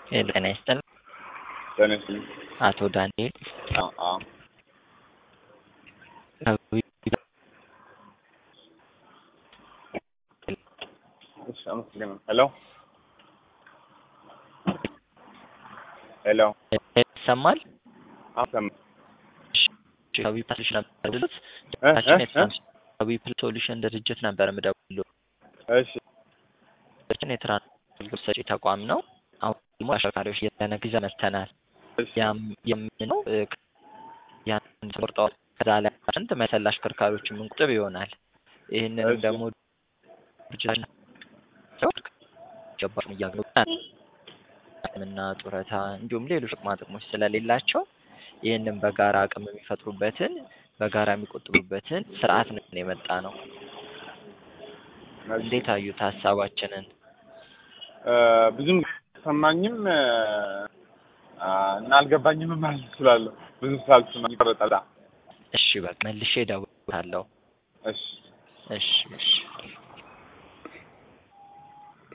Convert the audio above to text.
ሄሎ ጤና ይስጥልኝ። ጤና ይስጥልኝ። አቶ ዳንኤል አዎ አዎ እሺ አመሰግናለሁ። ሄሎ ሄሎ ይሰማል? አዎ ሰማ ከዊ ፕላስ ነበር ድሉት እ እ እ ከዊ ፕላስ ሶሉሽን ድርጅት ነበር የምደውለው። እሺ ችን የትራንስፖርት ሰጪ ተቋም ነው። አሁን ደግሞ አሽከርካሪዎች እየተነግ ይዘን መጥተናል። እሺ ያም የምንለው ያን ቆርጠዋል ከዛ ላይ ስንት መሰል አሽከርካሪዎች የምንቁጥብ ይሆናል። ይህንንም እሺ። ደግሞ ድርጅታችን ገባም እያገኙ እና ጡረታ እንዲሁም ሌሎች ጥቅማ ጥቅሞች ስለሌላቸው ይህንን በጋራ አቅም የሚፈጥሩበትን በጋራ የሚቆጥቡበትን ስርዓት ነው የመጣ ነው። እንዴት አዩት ሀሳባችንን? እ ብዙም ሰማኝም እ እና አልገባኝም ማለት እችላለሁ። ብዙ ሳልሰማ ይቆረጣል። እሺ በቃ መልሼ እደውላለሁ። እሺ እሺ እሺ